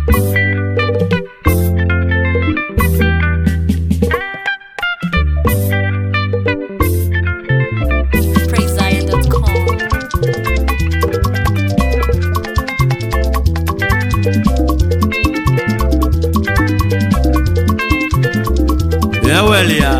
PraiseZion.com. eweli ya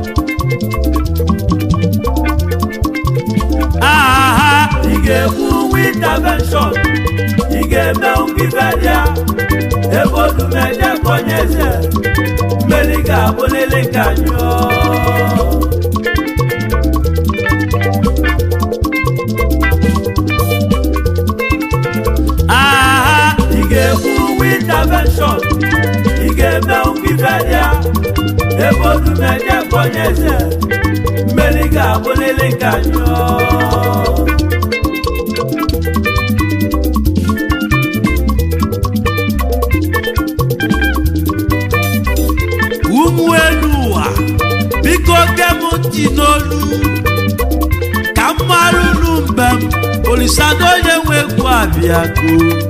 aha ị ga-ekwu intervention ị ga-eme ngivelia ebe odumeje konye eze mmeri ga-abụlili ka nyụọ aha ị ga-ekwu intervention ị ga-eme ngivelia ebe odumeje konye eze mmeri ga-abụlili ka nyụọ ụmụ elu ụwa biko gem ntị n'olu ka m mara unu mbe m olisado onye nwe egwu abịago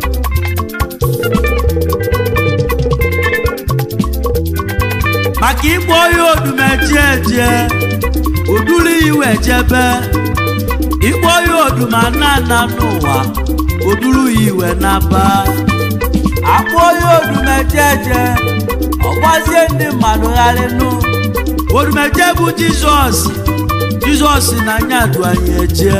maka ịgba onye odumeje eje odulu iwe jebe ịgba onye odumanana n'ụwa odulu iwe naba akpọ onye odumeje eje ọgbazie ndị mmadụ gharịnụ odumeje bụ jizọs jizọs na anya du anyị eje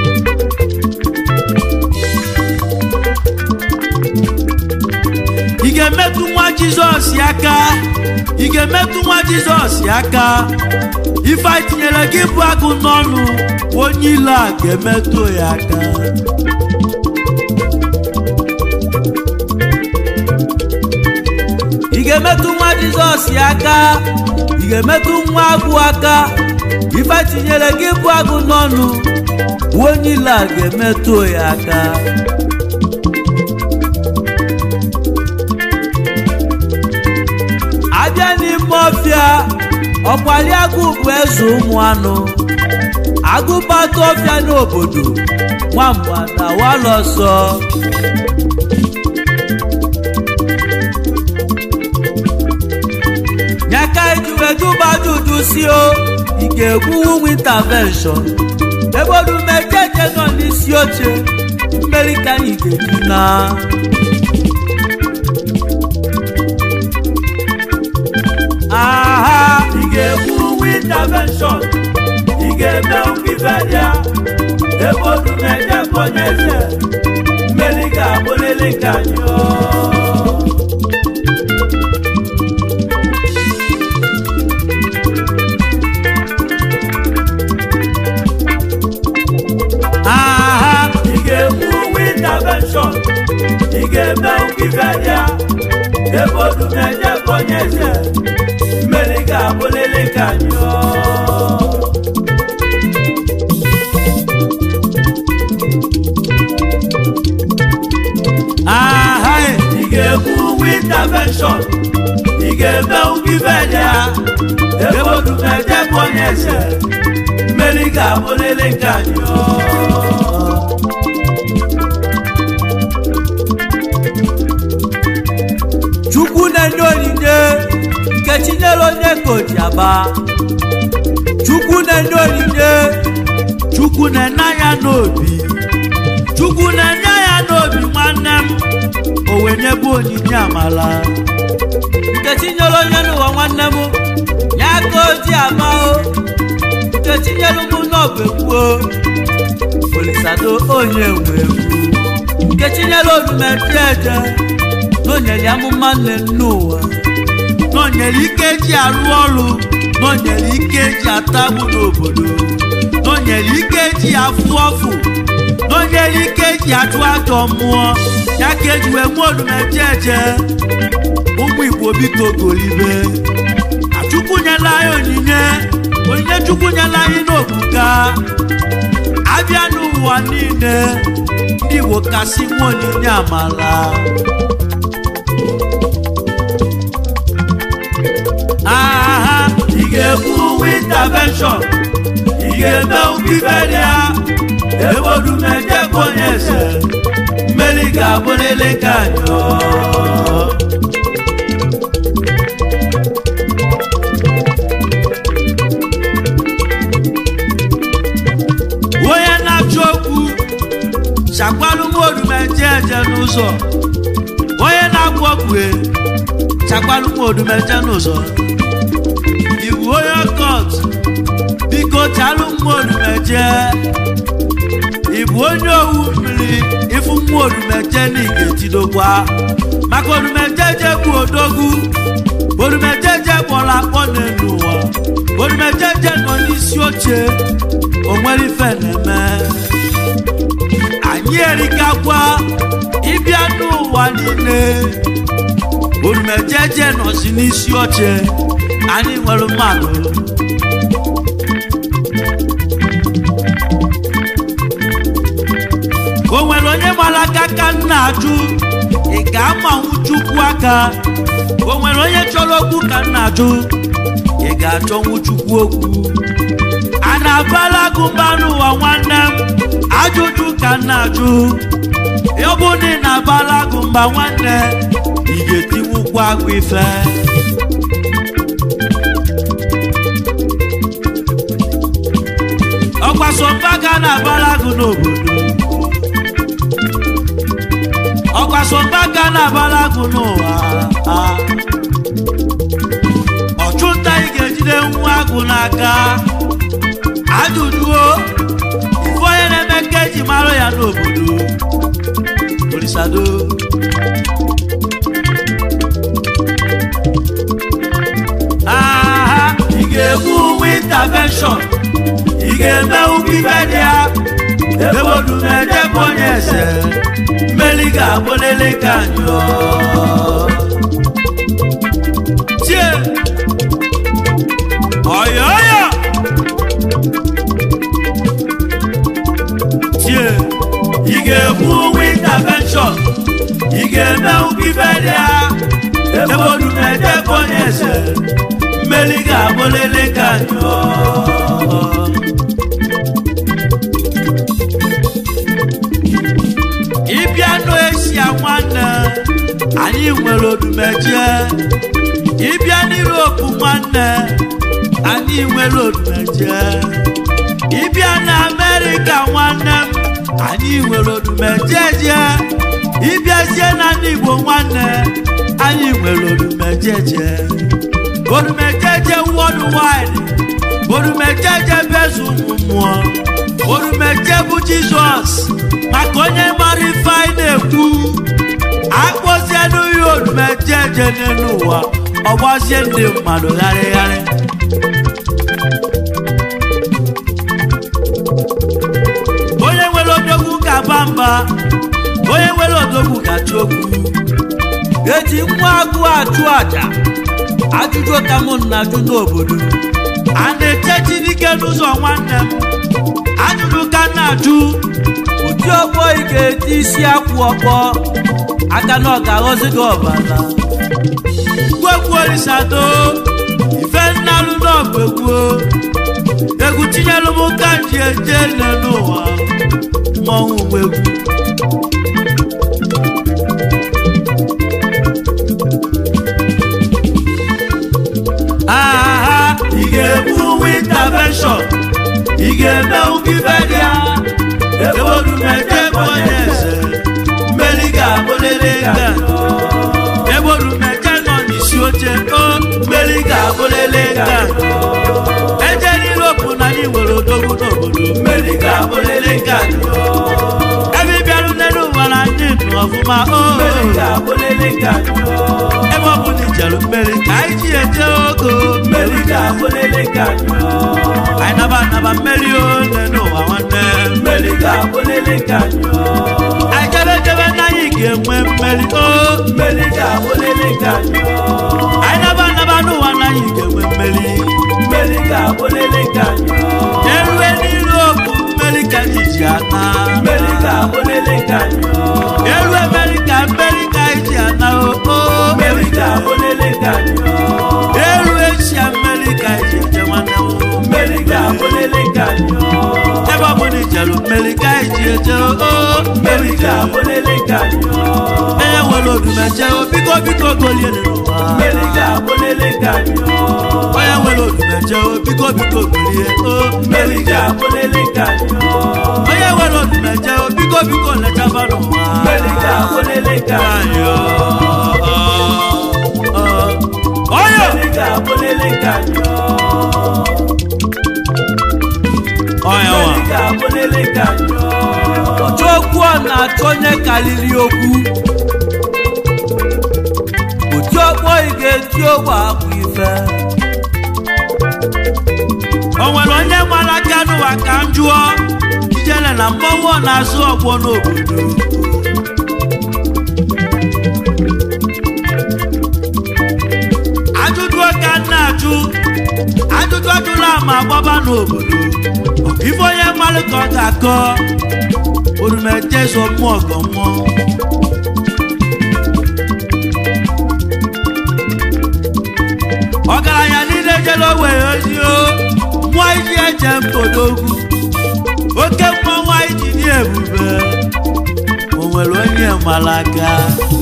ị ga-emetụ nwa jizọs aka ị ga-emetụ nwa jizọs aka ife anyị tinyere gị bụ agụ n'ọnụ onye ile a ga-emetụ ya aka ị ga-emetụ nwa jizọs aka ị ga-emetụ nwa agụ aka ife tinyere gị bụ agụ n'ọnụ onye ile a ga-emetụ ya aka abịa n'ime ọfịa ọkwali agụ bụ eze ụmụ anụ agụbata ọfịa n'obodo nwamba na walọsọ nyaka ijuwejubajuju si o ị ga-egwuwu intervention ebe odumejeje nọ n'isi oche mmeri ka anyị ga-eji na aha ị ga-ekwu intervention ị ga-eme ngivelia ebe odumeje konye eze mmeri ga-abụlili ka nyụọ aha ị ga-ekwu intervention ị ga-eme ngivelia ebe odumeje konye eze mmeri ga-abụlili ka nyụọ aha ị ga-ekwu intervention ị ga-eme ngivelia ebe odumeje konye eze mmeri ga-abụlili ka nyụọ chukwu na-enye onyinye nke chinyere onye ka o ji aba chukwu na-enye onyinye chukwu na-enye anya n'obi chukwu na-enye ya n'obi nwanne m o wee nyebe onyinye amala nke chinyere onye n'ụwa nwanne m ya ka o ji aba o nke chinyere m n'ọbụ ekwuo olisado onye nwe egwu nke chinyere odumeje eje n'onyere amụma nne n'ụwa n'onyere ike eji arụ ọrụ n'onyere ike eji atagbu n'obodo n'onyere ike eji afụ ọfụ n'onyere ike eji achụ ajọ mmụọ ya ka eji wee nwe odumeje eje ụmụ igbo biko golibe achukwu nyela anyị onyinye onyinye chukwu nyela anyị n'obuga abịa n'ụwa niile ndị igbo kasị nwe onyinye amala aha ị ga-ekwu intervention ị ga-eme ngivelia ebe odumeje konye eze mmeri ga-abụlili ka nyụọ odumeje n'ụzọ onye na-agwụ ọgwụ chakwanụ nwa odumeje n'ụzọ iwu onye ọkọt biko chalụ nwa odumeje ịbụ onye owu mmiri ịfụ nwa odumeje na ị ga-etidokwa maka odumejeje bụ odogwu odumejeje kpọrọ akpọ n'elu ụwa odumejeje nọ n'isi oche onwere ife na-eme anyị erikakwa ịbịa n'ụwa niile odumejeje nọzi n'isi oche anyị nwere mmadụ o nwere onye gbara aka ka m na-ajụ ị ga-amanwu chukwu aka o nwere onye chọrọ okwu ka m na-ajụ ị ga-achọnwu chukwu okwu a na-abala gụ mba n'ụwa nwanne m ajụjụ ka m na-ajụ ọ bụ na ị na-abala gụ mba nwanne ị ga-etinwukwu agụ ife ọkwasomba ga na-abala gụ n'obodo ọkwasomba ga na-abala gụ n'ụwa ọchụnta ị ga-ejide nwa agụ n'aka ajụjụo ife onye na-eme nke eji mara ya n'obodo orisado aha ị ga-egbu uwe intervention ị ga-eme ugwu ibe dị ya ebe odumeje bụ onye eze mmeri ga-abụlele ka njọ tie ọyọyọ tie ị ga-egbu uwe intervention ị ga-eme ugwu ibe dị ya ebe odumeje bụ onye eze mmeri ga-abụlele ka njọ ịbịa n'eshia nwanne anyị nwere odumeje ịbịa n'Europe nwanne anyị nwere odumeje ịbịa na Amerịka nwanne m anyị nwere odumeje je ịbịazie na ndị Igbo nwanne anyị nwere odumejeje odumejeje worldwide odumejeje bezu ụmụ mmụọ odumeje bụ Jizọs maka onye mara ife anyị na-ekwu akpọzienụ ya odumejeje n'elu ụwa ọ gbazie ndị mmadụ gharịgharị onye nwere odogwu ga-aba mba onye nwere odogwu ga-achụ okwu eji nwa agụ achụ aja ajụjụ ka mụ na-ajụ n'obodo a na-eche Chineke n'ụzọ nwanne m ajụjụ ka m na-ajụ ụdị ọgbọ ị ga-eti isi akwụ ọkpọ aka na ọ ga-aghọzi gị ọbara gwegwu orisado ife nnalụ n'ọbụ egwu egwu tinyelụ m ka m ji eje ele n'ụwa mmọnwụ egwu aha ị ga-egbu uwe intervention ị ga-eme ugwu ibe dị ya ebe odumeje bụ onye eze mmeri ga-abụlele ka ebe orumeje nọ n'isi oche o mmeri ga-abụlele ka eje n'Europe na anyị nwere odogwu n'obodo mmeri ga-abụlele ka ebe ị bịarụ n'elu ụwa na ndị ndụ ọfụma o mmeri ga-abụlele ka ebe ọ bụ na ijeru mmeri ka anyị ji eje ogo mmeri ga-abụlele ka anyị naba anaba mmeri o n'elu ụwa nwanne mmeri ga-abụlele ka anyị jebe jebe na anyị ga-enwe mmeri o mmeri ga-abụlele ka anyị naba anaba n'ụwa na anyị ga-enwe mmeri mmeri ga-abụlele ka erue n'Europe mmeri ka anyị ji ana mmeri ga-abụlele ka erue mmeri ka mmeri ka anyị ji ana o o mmeri ga-abụlele ka eru eshia mmeri ka anyị ji eje nwanne m mmeri ga-abụlele ka ebe ọ bụ na ijeru mmeri ka anyị ji eje o mmeri ga-abụlele ka enye nwere odumeje o biko biko golie n'ụwa mmeri ga-abụlele ka nyọ onye nwere odumeje o biko biko golie o mmeri ga-abụlele ka nyọ onye nwere odumeje o biko biko lechaba n'ụwa mmeri ga-abụlele ka nyọ onye mmeri ga-abụlele ka nyọ onye nwa mmeri ga-abụlele ka nyọ ọchọ okwu ọ na-achọ onye karịrị okwu otu ọkpọ ị ga-eti ogbe akwa ife o nwere onye mara aka n'ụwa ka m jụọ ijele na mmọnwụ ọ na-azụ ọgbọ n'obodo ajụjụ ka m na-ajụ ajụjụ ajụla ma gbaba n'obodo ife onye mmalụ ka ọ ga-akọ orumeje so mmụọ ọgọ mmụọ ọgaranya niile jere owere ozi o mmụọ iji eje mpodogwu oke mmọnwụ anyị ji dị ebube o nwere onye mara aka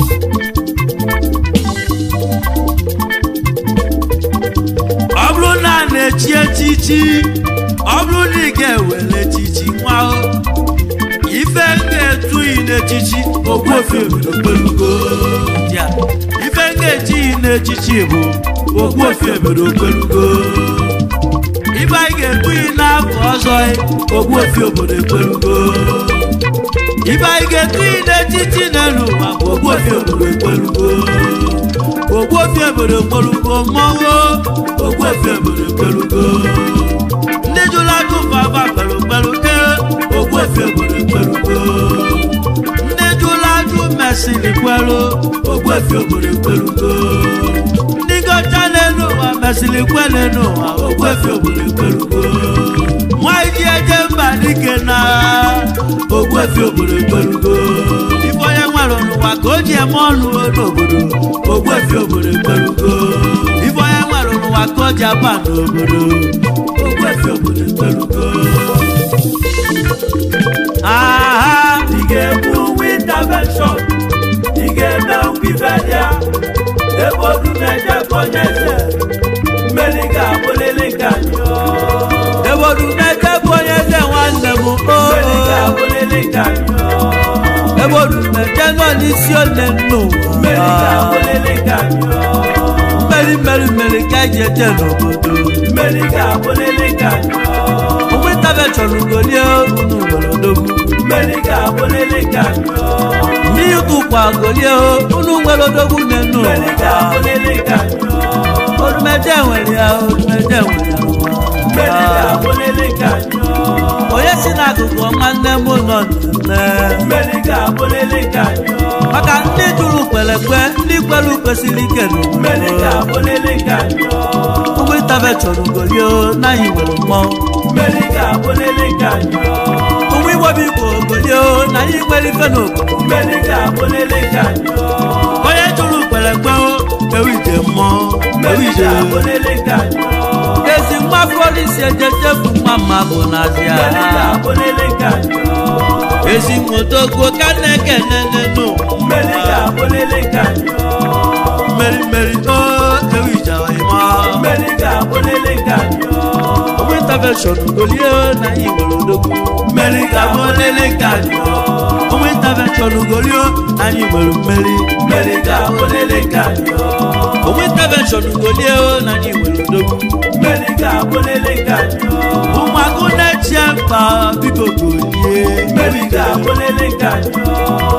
ọ bụrụ na a na-echi echichi ọ bụrụ na ị ga-ewere echichi nwa o ife m ga-etughị n'echichi ogbuofi obodo kpelugo Ya, ife m ga-ejighị n'echichi bụ ogbuofi obodo kpelugo ife anyị ga-etughị n'afọ ọzọ ogbuofi obodo ekpelugo ife anyị ga-etughị n'echichi n'elu ụwa bụ ogbuofi obodo ekpelugo ogbuofi obodo ekpelugo mmọnwụ ogbuofi obodo ekpelugo ndị jụrụ ajụ baba kpelukpelu ee ogbuefi obodo ekpelugo ndị jụrụ ajụ mesịrị kwelu ogbuefi obodo ekpelugo ndị gọcha n'elu ụwa mesịrị kwe n'elu ụwa ogbuefi obodo ekpelugo nwanyị ji eje mba dike na ogbuefi obodo ekpelugo ife onye nwere n'ụwa ka o ji eme ọnụ n'obodo ogbuefi obodo ekpelugo ife onye nwere n'ụwa ka o ji aba n'obodo ogbuefi obodo ekpelugo aha ị ga-egbu intervention ị ga-eme nkwibelia ebe odumeje konye eze mmeri ga-abụlele ka nyọ ebodu meje bụ onye eze nwanne m mmeri oo ga-abụlele ka nyọ ebodu meje nọ n'isi ole mmeri n'ụwa ga-abụlele ka nyọ mmeri mmeri mmeri ka eji eje n'obodo mmeri ga-abụlele ka nyọ ụmụ ịtabe chọrọ ugolie unu nwere odogwu mmeri ga-abụlele ka nyọ ndị ụtụkwa golie unu nwere odogwu nne mmeri n'ụwa ga-abụlele ka nyọ odumeje nwere ya odumeje nwere ya mmeri n'ụwa. ga-abụlele ka nyọ onye si n'akụkụ nwanne m nọ n'ime mmeri ga-abụlele ka nyọ maka ndị jụrụ kwelekwe ndị kwere kwesịrị ike mmeri n'obodo ga-abụlele ka nyọ ụmụ ịtabe chọrọ ugolie n'anyị nwere mmọnwụ mmeri ga-abụlele ka nyọ ụmụ igbo bụ igbo golie na anyị nwere ife n'obodo mmeri ga-abụlele ka nyọ onye jụrụ kwelekwe ewu ije mmụọ ewu mmeri ije ga-abụlele ka nyọ ezi nwa polisi ejejefu nwa mma bụ n'azịa mmeri ga-abụlele ka nyọ ezi nwotogwo ka na-ekene nenu mmeri ga-abụlele ka nyọ mmeri mmeri o ewu ije ọyịma mmeri ga-abụlele ka nyọ ụmụ intervention golie na anyị nwere odogwu mmeri ga-abụlele ka nyọ ụmụ intervention golie na anyị nwere mmeri mmeri ga-abụlele ka nyọ ụmụ intervention golie na anyị nwere odogwu mmeri ga-abụlele ka nyọ ụmụagụ na-eche mkpa biko golie mmeri ga-abụlele ka nyọ